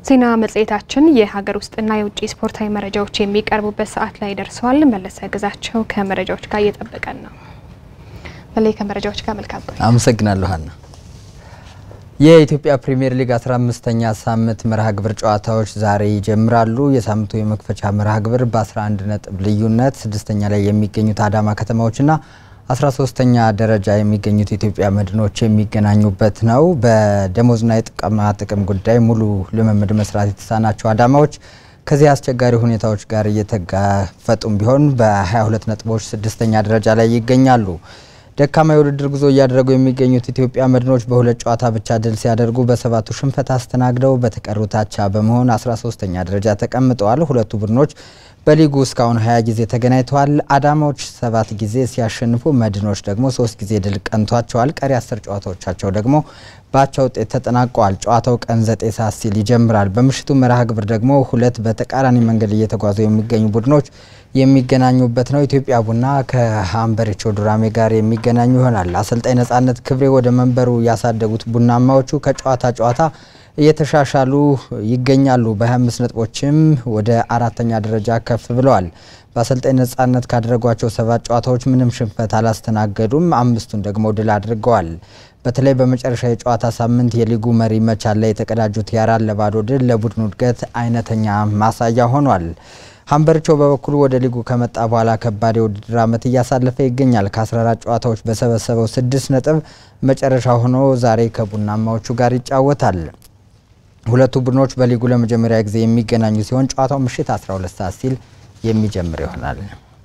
ዜና መጽሔታችን የሀገር ውስጥና የውጭ ስፖርታዊ መረጃዎች የሚቀርቡበት ሰዓት ላይ ደርሰዋል። መለሰ ግዛቸው ከመረጃዎች ጋር እየጠበቀን ነው። በላይ ከመረጃዎች ጋር መልካም ቆይታ። አመሰግናለሁ ሀና። የኢትዮጵያ ፕሪሚየር ሊግ 15ኛ ሳምንት መርሃ ግብር ጨዋታዎች ዛሬ ይጀምራሉ። የሳምንቱ የመክፈቻ መርሃ ግብር በ11 ነጥብ ልዩነት ስድስተኛ ላይ የሚገኙት አዳማ ከተማዎችና 13ተኛ ደረጃ የሚገኙት ኢትዮጵያ መድኖች የሚገናኙበት ነው። በደሞዝና የጥቅማ ጥቅም ጉዳይ ሙሉ ልምምድ መስራት የተሳናቸው አዳማዎች ከዚህ አስቸጋሪ ሁኔታዎች ጋር እየተጋፈጡም ቢሆን በ22 ነጥቦች ስድስተኛ ደረጃ ላይ ይገኛሉ። ደካማ የውድድር ጉዞ እያደረጉ የሚገኙት ኢትዮጵያ መድኖች በሁለት ጨዋታ ብቻ ድል ሲያደርጉ በሰባቱ ሽንፈት አስተናግደው በተቀሩት አቻ በመሆን 13ተኛ ደረጃ ተቀምጠዋል። ሁለቱ ቡድኖች በሊጉ እስካሁን 20 ጊዜ ተገናኝተዋል። አዳማዎች ሰባት ጊዜ ሲያሸንፉ መድኖች ደግሞ ሶስት ጊዜ ድል ቀንቷቸዋል። ቀሪ አስር ጨዋታዎቻቸው ደግሞ በአቻ ውጤት ተጠናቀዋል። ጨዋታው ቀን ዘጠኝ ሰዓት ሲል ይጀምራል። በምሽቱ መርሃ ግብር ደግሞ ሁለት በተቃራኒ መንገድ እየተጓዙ የሚገኙ ቡድኖች የሚገናኙበት ነው። ኢትዮጵያ ቡና ከሀምበሪቾ ዱራሜ ጋር የሚገናኙ ይሆናል። አሰልጣኝ ነጻነት ክብሬ ወደ መንበሩ ያሳደጉት ቡናማዎቹ ከጨዋታ ጨዋታ እየተሻሻሉ ይገኛሉ። በ25 ነጥቦችም ወደ አራተኛ ደረጃ ከፍ ብለዋል። በአሰልጣኝ ነጻነት ካደረጓቸው ሰባት ጨዋታዎች ምንም ሽንፈት አላስተናገዱም። አምስቱን ደግሞ ድል አድርገዋል። በተለይ በመጨረሻ የጨዋታ ሳምንት የሊጉ መሪ መቻል ላይ የተቀዳጁት የአራት ለባዶ ድል ለቡድኑ እድገት አይነተኛ ማሳያ ሆኗል። ሀምበርቾ በበኩሉ ወደ ሊጉ ከመጣ በኋላ ከባድ የውድድር ዓመት እያሳለፈ ይገኛል። ከ14 ጨዋታዎች በሰበሰበው ስድስት ነጥብ መጨረሻ ሆኖ ዛሬ ከቡናማዎቹ ጋር ይጫወታል። ሁለቱ ቡድኖች በሊጉ ለመጀመሪያ ጊዜ የሚገናኙ ሲሆን ጨዋታው ምሽት 12 ሰዓት ሲል የሚጀምር ይሆናል።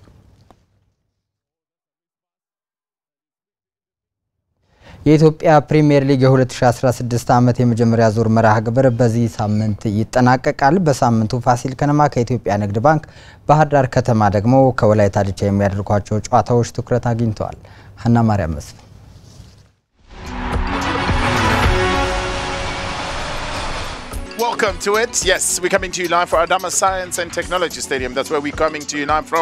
የኢትዮጵያ ፕሪሚየር ሊግ የ2016 ዓመት የመጀመሪያ ዙር መርሃ ግብር በዚህ ሳምንት ይጠናቀቃል። በሳምንቱ ፋሲል ከነማ ከኢትዮጵያ ንግድ ባንክ፣ ባህር ዳር ከተማ ደግሞ ከወላይታ ዲቻ የሚያደርጓቸው ጨዋታዎች ትኩረት አግኝተዋል። ሀና ማርያም መስፍን Welcome to it. Yes, we're coming to you live for Adama Science and Technology Stadium. That's where we're coming to you live from.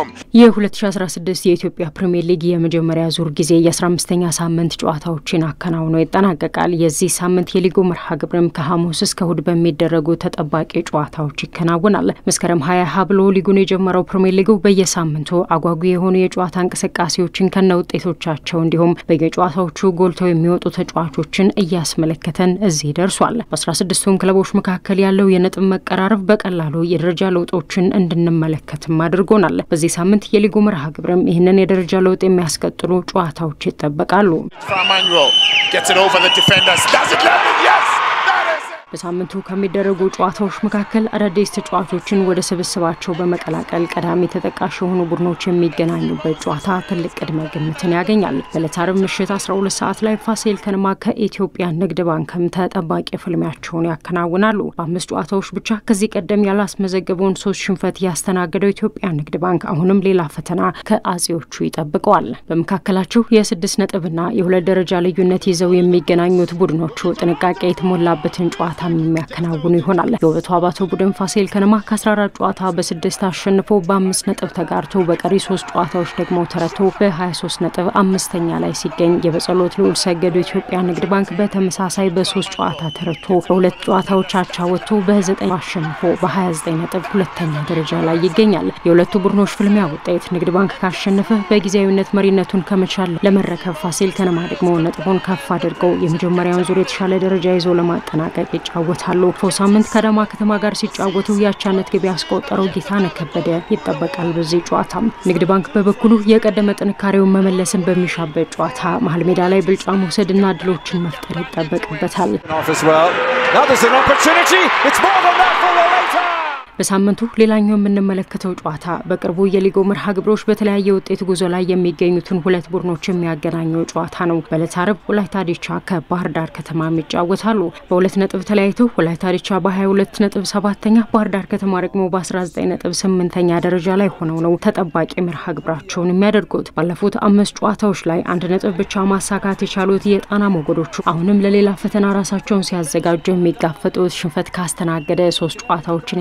የ2016 የኢትዮጵያ ፕሪምየር ሊግ የመጀመሪያ ዙር ጊዜ የ15ኛ ሳምንት ጨዋታዎችን አከናውኖ ይጠናቀቃል። የዚህ ሳምንት የሊጉ መርሃ ግብርም ከሐሙስ እስከ እሁድ በሚደረጉ ተጠባቂ ጨዋታዎች ይከናወናል። መስከረም ሀያ ሀ ብሎ ሊጉን የጀመረው ፕሪምየር ሊጉ በየሳምንቱ አጓጊ የሆኑ የጨዋታ እንቅስቃሴዎችን ከነ ውጤቶቻቸው እንዲሁም በየጨዋታዎቹ ጎልተው የሚወጡ ተጫዋቾችን እያስመለከተን እዚህ ደርሷል። በ16ቱም ክለቦች መካከል ያለው የነጥብ መቀራረብ በቀላሉ የደረጃ ለውጦችን እንድንመለከትም አድርጎናል። በዚህ ሳምንት የሊጉ መርሃ ግብርም ይህንን የደረጃ ለውጥ የሚያስቀጥሉ ጨዋታዎች ይጠበቃሉ። Emmanuel gets it over the defenders. Does it land it? Yes! That is it! በሳምንቱ ከሚደረጉ ጨዋታዎች መካከል አዳዲስ ተጫዋቾችን ወደ ስብስባቸው በመቀላቀል ቀዳሚ ተጠቃሽ የሆኑ ቡድኖች የሚገናኙበት ጨዋታ ትልቅ ቅድመ ግምትን ያገኛል። በዕለተ ዓርብ ምሽት 12 ሰዓት ላይ ፋሲል ከነማ ከኢትዮጵያ ንግድ ባንክም ተጠባቂ ፍልሚያቸውን ያከናውናሉ። በአምስት ጨዋታዎች ብቻ ከዚህ ቀደም ያላስመዘገበውን ሶስት ሽንፈት ያስተናገደው ኢትዮጵያ ንግድ ባንክ አሁንም ሌላ ፈተና ከአጼዎቹ ይጠብቀዋል። በመካከላቸው የስድስት ነጥብና የሁለት ደረጃ ልዩነት ይዘው የሚገናኙት ቡድኖቹ ጥንቃቄ የተሞላበትን ጨዋታ የሚያከናውኑ ይሆናል። የውበቱ አባተ ቡድን ፋሲል ከነማ ከ14 ጨዋታ በስድስት አሸንፎ በአምስት ነጥብ ተጋርቶ በቀሪ ሶስት ጨዋታዎች ደግሞ ተረቶ በ23 ነጥብ አምስተኛ ላይ ሲገኝ የበጸሎት ልዑል ሰገዱ ኢትዮጵያ ንግድ ባንክ በተመሳሳይ በሶስት ጨዋታ ተረቶ በሁለት ጨዋታዎች አቻ ወጥቶ በ9 አሸንፎ በ29 ነጥብ ሁለተኛ ደረጃ ላይ ይገኛል። የሁለቱ ቡድኖች ፍልሚያ ውጤት ንግድ ባንክ ካሸነፈ በጊዜያዊነት መሪነቱን ከመቻል ለመረከብ ፋሲል ከነማ ደግሞ ነጥቡን ከፍ አድርገው የመጀመሪያውን ዙር የተሻለ ደረጃ ይዞ ለማጠናቀቅ ይጫወታሉ። ፎ ሳምንት ከአዳማ ከተማ ጋር ሲጫወቱ የአቻነት ግብ ያስቆጠረው ጌታነህ ከበደ ይጠበቃል። በዚህ ጨዋታም ንግድ ባንክ በበኩሉ የቀደመ ጥንካሬውን መመለስን በሚሻበት ጨዋታ መሀል ሜዳ ላይ ብልጫ መውሰድና እድሎችን መፍጠር ይጠበቅበታል። off as well. Now there's an opportunity. It's more than that for Lolita. በሳምንቱ ሌላኛው የምንመለከተው ጨዋታ በቅርቡ የሊጉ መርሃ ግብሮች በተለያየ ውጤት ጉዞ ላይ የሚገኙትን ሁለት ቡድኖች የሚያገናኘው ጨዋታ ነው። በዕለተ ዓርብ ወላይታ ዲቻ ከባህር ዳር ከተማም ይጫወታሉ። በሁለት ነጥብ ተለያይተው ወላይታ ዲቻ በ22 ነጥብ ሰባተኛ፣ ባህር ዳር ከተማ ደግሞ በ19 ነጥብ ስምንተኛ ደረጃ ላይ ሆነው ነው ተጠባቂ መርሃ ግብራቸውን የሚያደርጉት። ባለፉት አምስት ጨዋታዎች ላይ አንድ ነጥብ ብቻ ማሳካት የቻሉት የጣና ሞገዶቹ አሁንም ለሌላ ፈተና ራሳቸውን ሲያዘጋጁ የሚጋፈጡት ሽንፈት ካስተናገደ ሶስት ጨዋታዎችን ያስቆጠ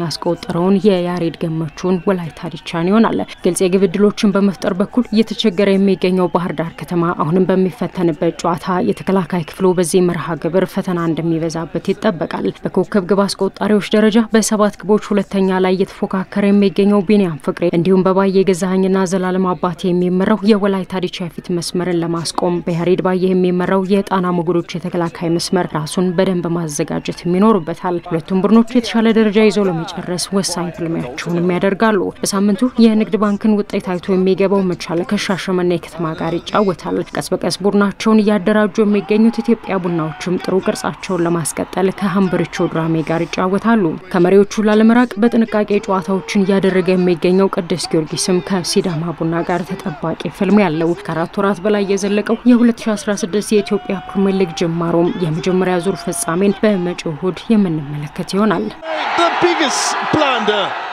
ያስቆጠረውን የያሬድ ገመቹን ወላይታ ዲቻን ይሆናል። ግልጽ የግብ ዕድሎችን በመፍጠር በኩል እየተቸገረ የሚገኘው ባህር ዳር ከተማ አሁንም በሚፈተንበት ጨዋታ የተከላካይ ክፍሉ በዚህ መርሃ ግብር ፈተና እንደሚበዛበት ይጠበቃል። በኮከብ ግብ አስቆጣሪዎች ደረጃ በሰባት ግቦች ሁለተኛ ላይ እየተፎካከረ የሚገኘው ቢኒያም ፍቅሬ እንዲሁም በባየ ገዛኸኝና ዘላለም አባቴ የሚመራው የወላይታ ዲቻ የፊት መስመርን ለማስቆም በያሬድ ባየ የሚመራው የጣና ሞገዶች የተከላካይ መስመር ራሱን በደንብ ማዘጋጀትም ይኖሩበታል። ሁለቱም ቡድኖች የተሻለ ደረጃ ይዘው ለመጨረስ ወሳኝ ፍልሚያቸውንም ያደርጋሉ። በሳምንቱ የንግድ ባንክን ውጤት አይቶ የሚገባው መቻል ከሻሸመኔ ከተማ ጋር ይጫወታል። ቀስ በቀስ ቡድናቸውን እያደራጁ የሚገኙት ኢትዮጵያ ቡናዎችም ጥሩ ቅርጻቸውን ለማስቀጠል ከሀምበሪቾ ድራሜ ጋር ይጫወታሉ። ከመሪዎቹ ላለመራቅ በጥንቃቄ ጨዋታዎችን እያደረገ የሚገኘው ቅዱስ ጊዮርጊስም ከሲዳማ ቡና ጋር ተጠባቂ ፍልም ያለው ከአራት ወራት በላይ የዘለቀው የ2016 የኢትዮጵያ ፕሪምየር ሊግ ጅማሮም የመጀመሪያ ዙር ፍጻሜን በመጪው እሁድ የምንመለከት ይሆናል። The biggest blunder